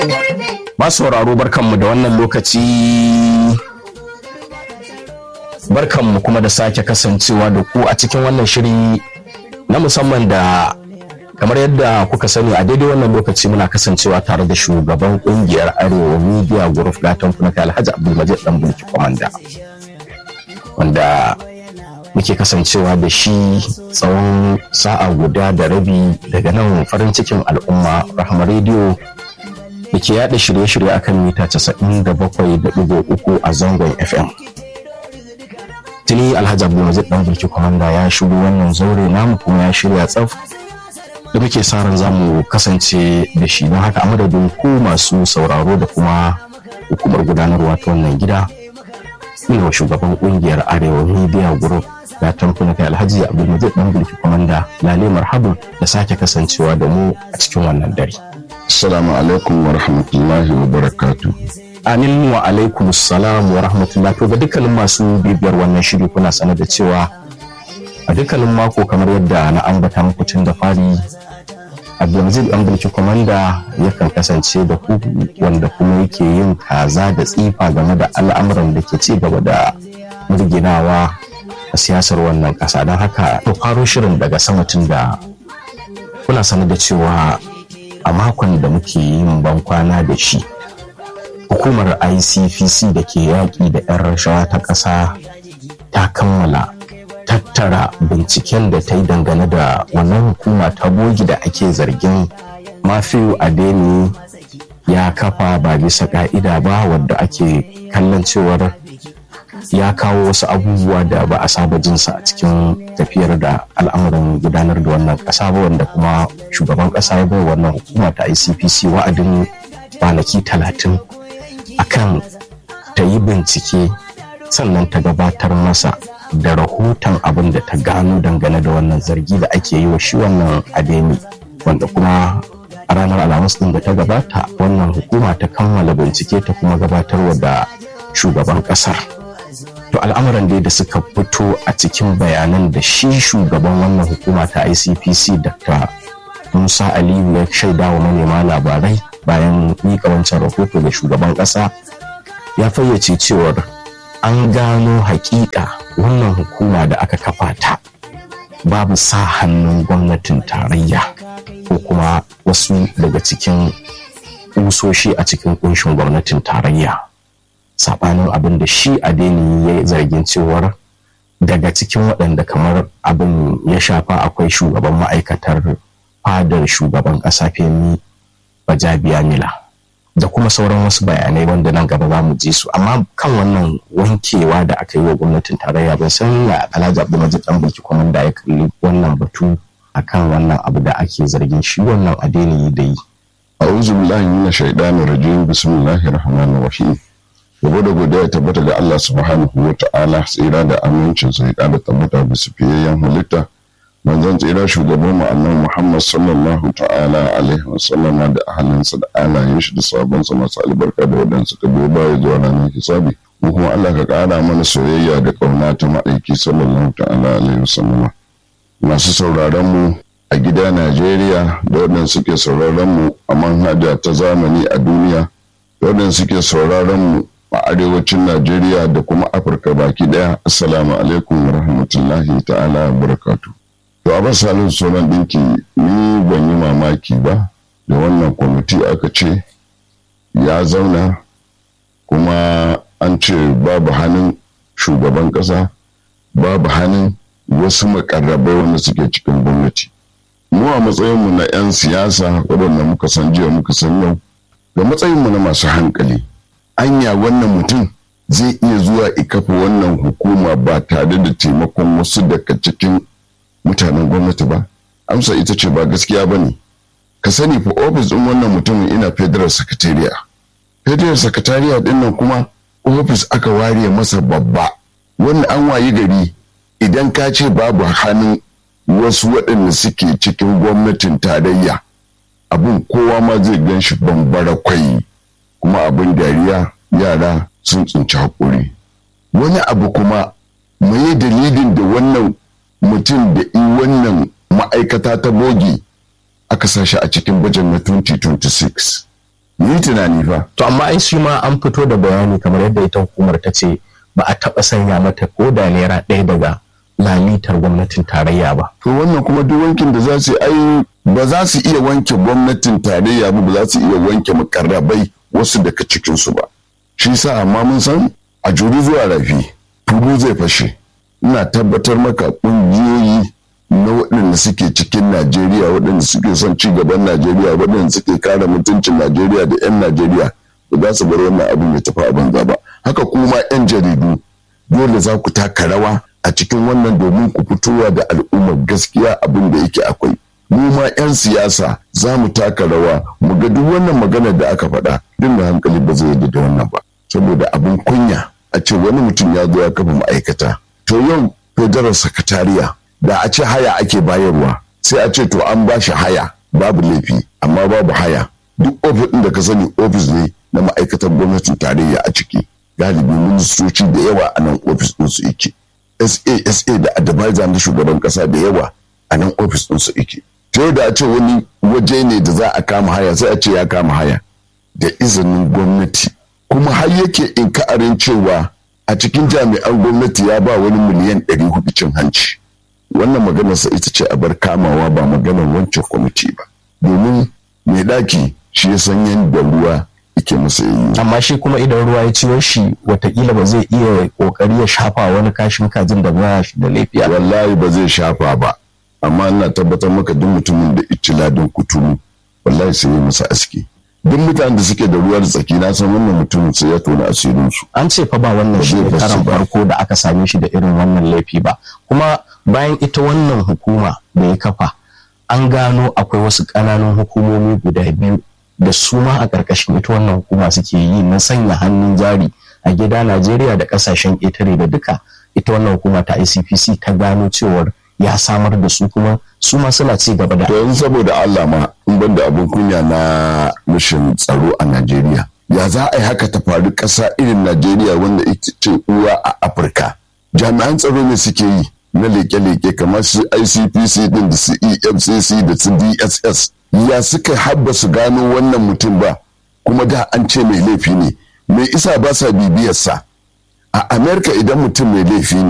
Masu sauraro barkanmu da wannan lokaci barkanmu kuma da sake kasancewa da ku a cikin wannan shiri na musamman da kamar yadda kuka sani a daidai wannan lokaci muna kasancewa tare da shugaban kungiyar arewa media group gatan kuna kai alhaji abdulmajid dan bulki kwamanda wanda muke kasancewa da shi tsawon sa'a guda da rabi daga nan farin cikin al'umma rahama rediyo da ke yada shirye-shirye akan mita 97.3 a zangon fm tuni alhaji abdulmajid dan bulki kwamanda ya shigo wannan zaure namu kuma ya shirya tsaf da muke sa ran za mu kasance da shi don haka a madadin ku masu sauraro da kuma hukumar gudanarwa ta wannan gida ina wa shugaban kungiyar arewa media group ya tamfuna kai alhaji abdulmajid dan bulki kwamanda lale marhabu da sake kasancewa da mu a cikin wannan dare Assalamu alaikum wa rahmatullahi wa barakatu. amin wa alaikum salam wa rahmatullahi to ga dukkanin masu bibiyar wannan shiri kuna sanar da cewa a dukkanin mako kamar yadda na ambata muku tun da fari abdulmajid dan bulki kwamanda yakan kasance da ku wanda kuma yake yin kaza da tsifa game da al'amuran da ke ci gaba da murginawa a siyasar wannan kasa don haka to faro shirin daga sama tun da kuna sanar da cewa a makon da muke yin bankwana da shi hukumar icpc da ke yaƙi da 'yan rashawa ta ƙasa ta kammala tattara binciken da ta yi dangane da wannan hukuma ta bogi da ake zargin mafiyu adeni ya kafa ba bisa ka'ida ba wadda ake kallon cewar ya kawo wasu abubuwa da ba a saba jinsa a cikin tafiyar da al'amuran gudanar da wannan ƙasa ba wanda kuma shugaban ƙasa ya bai wannan hukuma ta icpc wa'adin kwanaki talatin akan ta yi bincike sannan ta gabatar masa da rahoton abin da ta gano dangane da wannan zargi da ake yi wa shi wannan ademi wanda kuma a ranar alhamis din da ta gabata wannan hukuma ta kammala bincike ta kuma gabatarwa da shugaban kasar to al'amuran dai da suka fito a cikin bayanan da shi shugaban wannan hukuma ta icpc dr musa aliyu ya shaida wa manema labarai bayan miƙa wancan rahoto da shugaban ƙasa ya fayyace cewar an gano hakika wannan hukuma da aka kafa ta babu sa hannun gwamnatin tarayya ko kuma wasu daga cikin kusoshi a cikin kunshin gwamnatin tarayya saɓanin abin da shi adeni ya zargin cewar daga cikin waɗanda kamar abin ya shafa akwai shugaban ma'aikatar fadar shugaban ƙasa femi bajabiya mila da kuma sauran wasu bayanai wanda nan gaba za mu ji su amma kan wannan wankewa da aka yi wa gwamnatin tarayya ban san ya alhaji abdulmajid dan bulki kwamanda ya kalli wannan batu akan wannan abu da ake zargin shi wannan adeni da yi A'udhu billahi minash shaitanir rajim. Bismillahir rahmanir rahim. Gaba da godiya tabbata ga Allah subhanahu wa ta'ala tsira da amincin sa ya da tabbata bisa fiyayyen halitta. manzon tsira shugaban mu annabi Muhammad sallallahu ta'ala alaihi wa sallama da ahalinsa da alayen shi da sabon sa masu albarka da waɗanda suka biyo baya zuwa ranar hisabi mu kuma Allah ka ƙara mana soyayya da ƙauna ta ma'aiki sallallahu ta'ala alaihi wa sallama masu sauraron mu a gida Najeriya da waɗanda suke sauraron mu a manhaja ta zamani a duniya da waɗanda suke sauraron mu a arewacin Najeriya da kuma Afirka baki ɗaya assalamu alaikum wa rahmatullahi ta'ala wa barakatuh To abin salin sunan ɗinki ni ban yi mamaki ba da wannan kwamiti aka ce ya zauna kuma an ce babu hannun shugaban ƙasa babu hannun wasu makarrabai wanda suke cikin gwamnati. Mu a matsayinmu na 'yan siyasa waɗanda muka san jiya muka san yau ga matsayinmu na masu hankali. Anya wannan mutum zai iya zuwa ikafa wannan hukuma ba tare da taimakon wasu daga cikin mutanen gwamnati ba amsa ita ce ba gaskiya ba ne ka sani fa ofis ɗin wannan mutumin ina federal secretariat federal secretariat ɗin nan kuma ofis aka ware masa babba wannan an wayi gari idan ka ce babu hannun wasu waɗanda suke cikin gwamnatin tarayya abin kowa ma zai gan shi bambara kwai kuma abin dariya yara sun tsinci haƙuri wani abu kuma mai dalilin da wannan mutum da in wannan ma'aikata ta bogi aka sa shi a cikin bajan na 2026 yi tunani fa to amma ai shi ma an fito da bayani kamar yadda ita hukumar ta ce ba a taɓa sanya mata ko da naira ɗaya daga lalitar gwamnatin tarayya ba to wannan kuma duk wankin da za su ai ba za su iya wanke gwamnatin tarayya ba ba za su iya wanke makarrabai wasu daga cikinsu ba shi sa amma mun san a juri zuwa rafi tulu zai fashe ina tabbatar maka ƙungiyoyi na waɗanda suke cikin najeriya waɗanda suke son ci gaban najeriya waɗanda suke kare mutuncin najeriya da 'yan najeriya ba za su bar wannan abin ya tafi a banza ba haka kuma 'yan jaridu dole za ku taka rawa a cikin wannan domin ku fitowa da al'ummar gaskiya abin da yake akwai mu ma 'yan siyasa za mu taka rawa mu ga duk wannan maganar da aka faɗa duk da hankali ba zai yadda da wannan ba saboda abin kunya a ce wani mutum ya zo ya kafa ma'aikata to yau federal sakatariya da a ce haya ake bayarwa sai a ce to an ba shi haya babu laifi amma babu haya duk ofis ɗin da ka sani ofis ne na ma'aikatar gwamnatin tarayya a ciki galibi ministoci da yawa a nan ofis ɗin su yake sasa da advisor na shugaban ƙasa da yawa a nan ofis ɗin su yake ta da a ce wani waje ne da za a kama haya sai a ce ya kama haya da izinin gwamnati kuma har yake inka'arin cewa a cikin jami'an gwamnati ya ba wani miliyan 400 cin hanci wannan maganarsa ita ce a bar kamawa ba maganar wancan kwamiti ba domin mai ɗaki shi ya san yadda ruwa yake masa yi amma shi kuma idan ruwa ya ciwo shi watakila ba zai iya kokari ya shafa wani kashin kajin da ba shi da laifiya wallahi ba zai shafa ba amma ina tabbatar maka duk mutumin da ici ladin kuturu wallahi sai ya masa aski duk mutanen da suke da ruwa da tsaki na san wannan mutumin sai ya tona asirin su an ce fa ba wannan shi ne karan farko da aka same shi da irin wannan laifi ba kuma bayan ita wannan hukuma da ya kafa an gano akwai wasu ƙananan hukumomi guda biyu da su ma a ƙarƙashin ita wannan hukuma suke yi na sanya hannun jari a gida Najeriya da ƙasashen ƙetare da duka ita wannan hukuma ta ICPC ta gano cewar ya samar da su kuma su ma suna ci gaba da to yanzu saboda Allah ma in ban da abin kunya na rashin tsaro a Najeriya ya za a yi haka ta faru ƙasa irin Najeriya wanda ita ce uwa a Afirka jami'an tsaro ne suke yi na leke-leke kamar su ICPC din da su EFCC da su DSS ya suka habba su gano wannan mutum ba kuma da an ce mai laifi ne mai isa ba sa bibiyarsa a Amerika idan mutum mai laifi ne